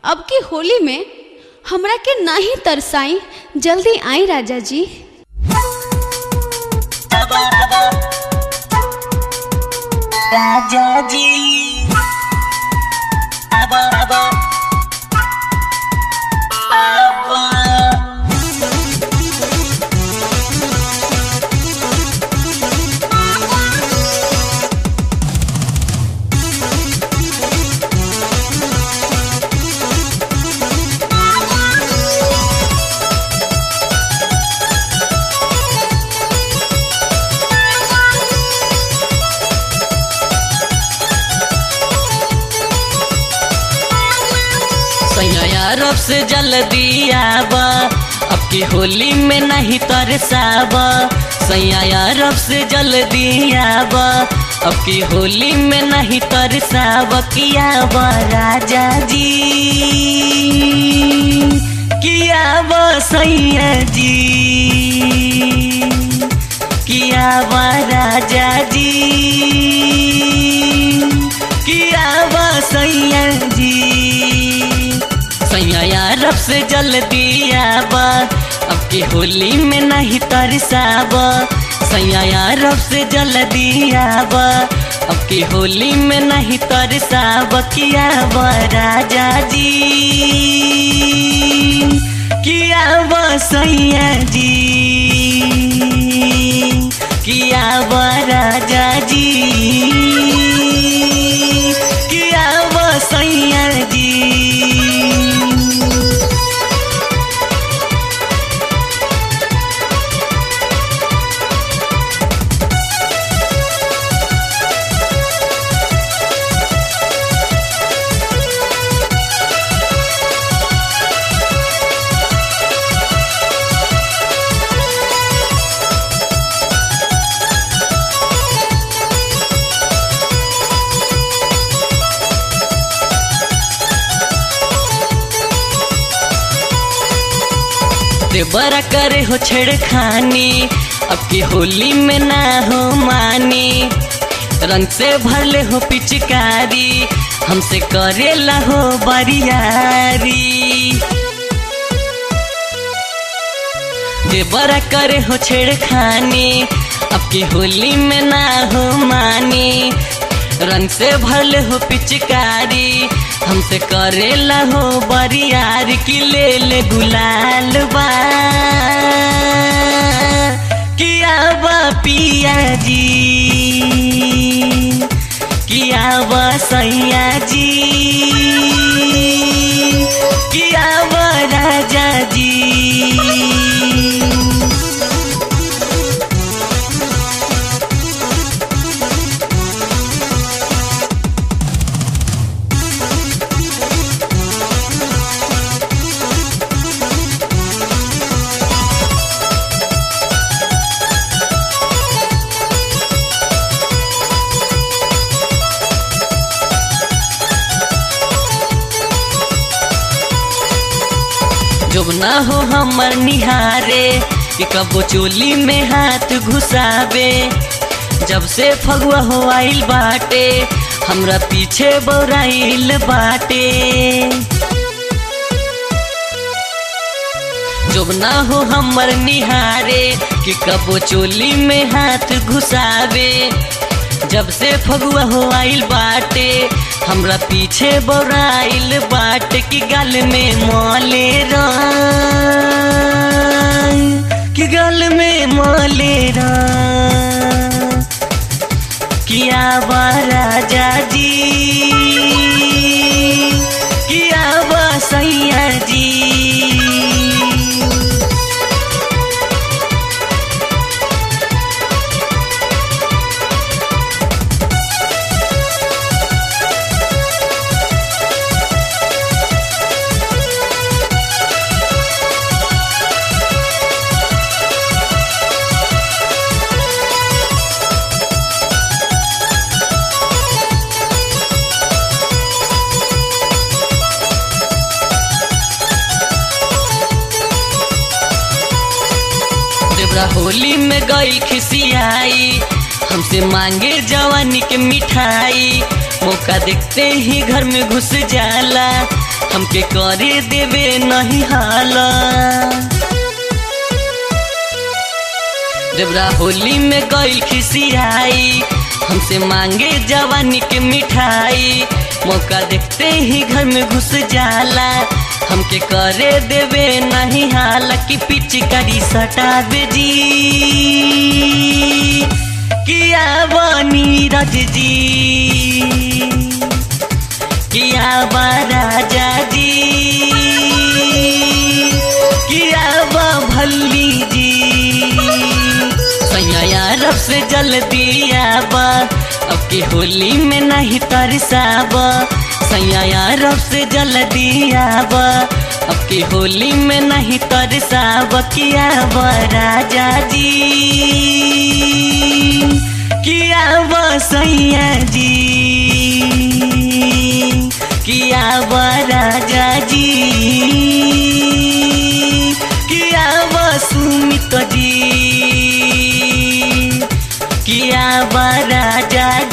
अब की होली में हमरा के नहीं तरसाई जल्दी आई राजा जी राजा जी आबा आबा आबा सैया रब से जल्दी आबा अब की होली में नहीं तरसाबा सैया रब से जल्दी आबा अब की होली में नहीं तरसाबा किया बा राजा जी किया बा सैया जी किया बा राजा जी किया बा सैया जी सैया रब से जल्दी आबा अब की होली में नहीं तरसाबा सैया रब से जल्दी आबा अब की होली में नहीं तरसाबा किया बा राजा जी किया बा सैया जी किया बा राजा जी किया बा सैया जी ते बड़ा करे हो छेड़खानी अब की होली में ना हो मानी रंग से भरले हो पिचकारी हमसे करेला हो बरियारी जे बड़ा करे हो छेड़खानी अब की होली में ना हो मानी रंग से भरले हो पिचकारी हमसे करेला हो बरियार की ले ले गुलाल बा किया बा पिया जी किया बा सैया जी किया बा राजा जी जब ना हो हमर निहारे कि कबो चोली में हाथ घुसावे जब से फगुआ हो आइल बाटे हमरा पीछे बौराइल बाटे जब ना हो हमर निहारे कि कबो चोली में हाथ घुसावे जब से फगुआ हो आइल बाटे हमरा पीछे बोराइल बाट की गल में मोले रंग की गल में मोले रंग किया बा राजा जी किया बा सैया जी देवरा होली में गई खिसियाई हमसे मांगे जवानी के मिठाई मौका देखते ही घर में घुस जाला हमके करे देवे नहीं हाला देवरा होली में गइल खिसियाई हमसे मांगे जवानी के मिठाई मौका देखते ही घर में घुस जाला हमके करे देवे नहीं हाला कि पिचकारी सटावे जी किया बनी रज जी किया बा राजा जी किया बा भल्ली जी सैया रब से जल्दी आबा अब की होली में नहीं तरसाबा सैया रब से जल्दी आबा अब की होली में नहीं तरसाबा किया बा राजा जी किया बा सैया जी किया बा राजा जी किया बा सुमित जी किया बा राजा